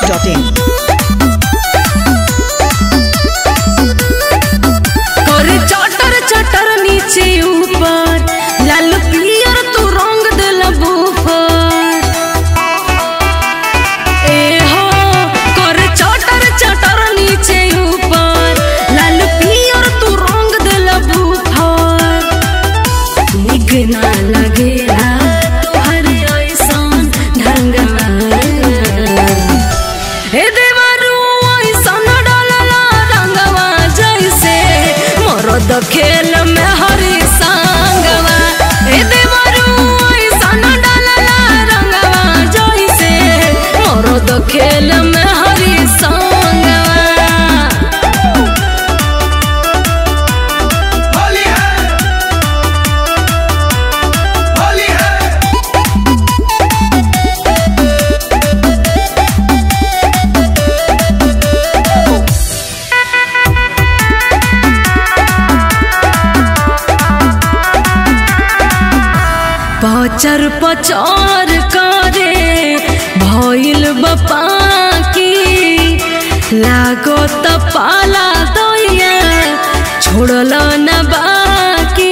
masti.in. करे चटर चटर नीचे ऊपर लाल पियर तू रंग दिल बुफर ए हो करे चटर चटर नीचे ऊपर लाल पियर तू रंग दिल बुफर निक ना लगेला तोहर ऐसन ढंगवा हे देवरू ऐसन डलला रंगवा जैसे मरद खेल में हरी संगवा हे देवरू ऐसन डलला रंगवा जैसे मरद खेल में हरी संगवा होली है होली है पचर पचर करे भइल बपा की लागो त पाला दैया छोड़ल न बाकी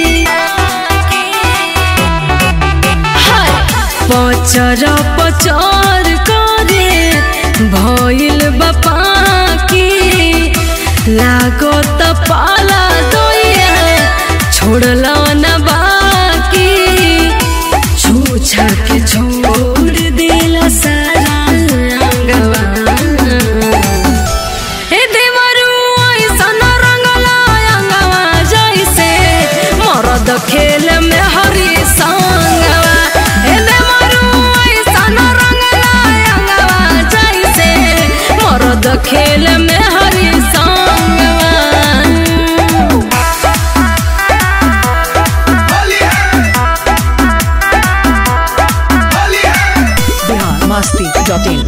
हाय! पचर पचर करे भइल बपा की लागो त पाला दैया छोड़ल न बाकी छूछा के छोड़ देला सारा अंगवा हे देवरू ऐसन रंगला अंगवा जैसे मरद खेल में हरी संगवा हे देवरू ऐसन रंगला अंगवा जैसे मरद खेल में हरी संगवा होली है होली है Bihar masti.in.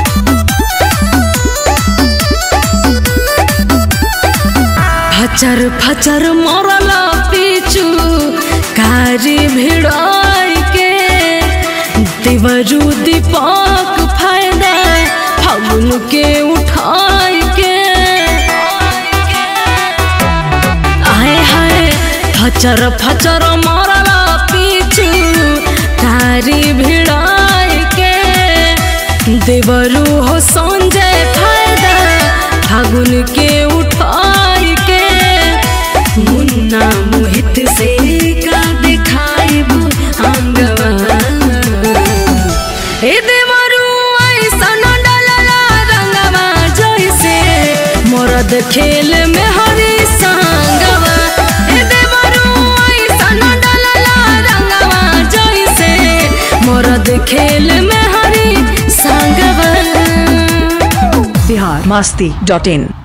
फचर फचर मरल पीछू कारी भिड़ाई के देवरू दीपक फायदा फागुन के उठाई के आए हाय फचर फचर मरल पीछू कारी भिड़ाई के देवरू हो संजय फायदा फागुन के उठाई के मुन्ना मोहित से का दिखाइबू अंगवा हे देवरू ऐसन डलला रंगवा जैसे मरद खेल में हरी संगवा हे देवरू ऐसन डलला रंगवा जैसे मरद खेल में हरी संगवा Bihar masti.in.